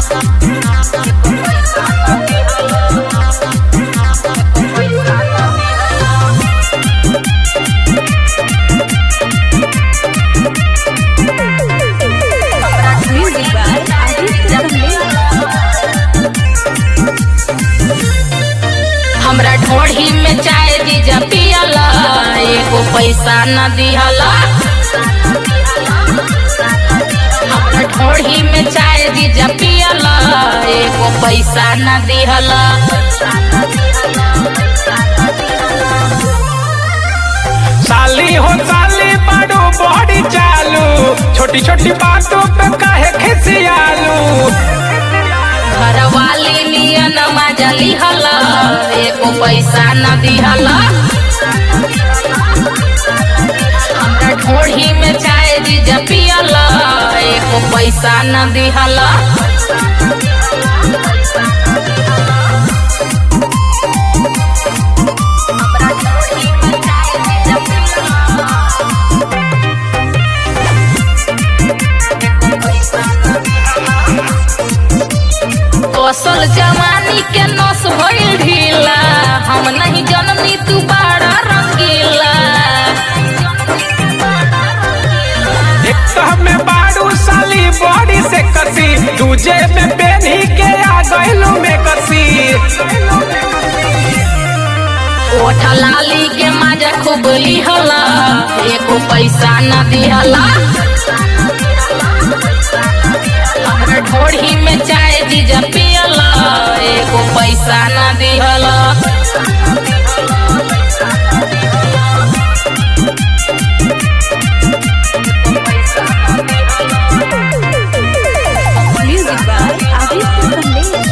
Music by Aditya हमरा ढोढ़ी में चाय जीजा पियला एगो पैसा न दिहला हमरा ढोढ़ी में चाय जीजा पियला एगो पैसा न दिहला साली हो साली बड़ो बड़ी चालू छोटी छोटी बातों पे काहे खिसियालू घर वाली नियन मजा लिहला एको पैसा न दिहला हमरा ढोढ़ी में चाय जीजा पियला एको पैसा न दिहला कौशल जवानी के नस भइल ढीला हम नहीं जननी तू बड़ा रंगीला एक तो हमें बाड़ू साली बॉडी से कसी दूजे में बेनी के आ गइलू में कसी ओठ लाली के मजा खूब लिहला एको पैसा न दिहला हमरा ढोढ़ी में चाय जीजा पियला एको पैसा न दिहला Music by Aditya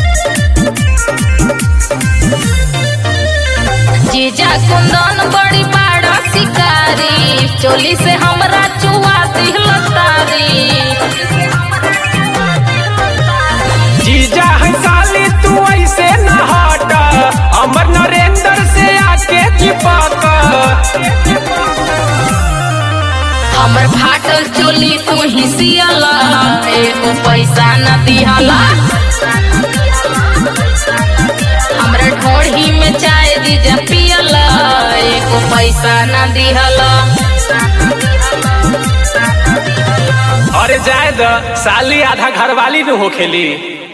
जीजा कुंदन बड़ी बड़ा शिकारी चोली से हमरा चुआ दिहला तारी जीजा है साली तू ऐसे न हट अमर नरेंद्र से आके चिपक हमर फाटल चोली तू ही सियला एको पैसा न दिहला हमरा ढोढ़ी में चाय दीजा पियला एको पैसा न दिहला अरे जाए द साली आधा घरवाली न होखेली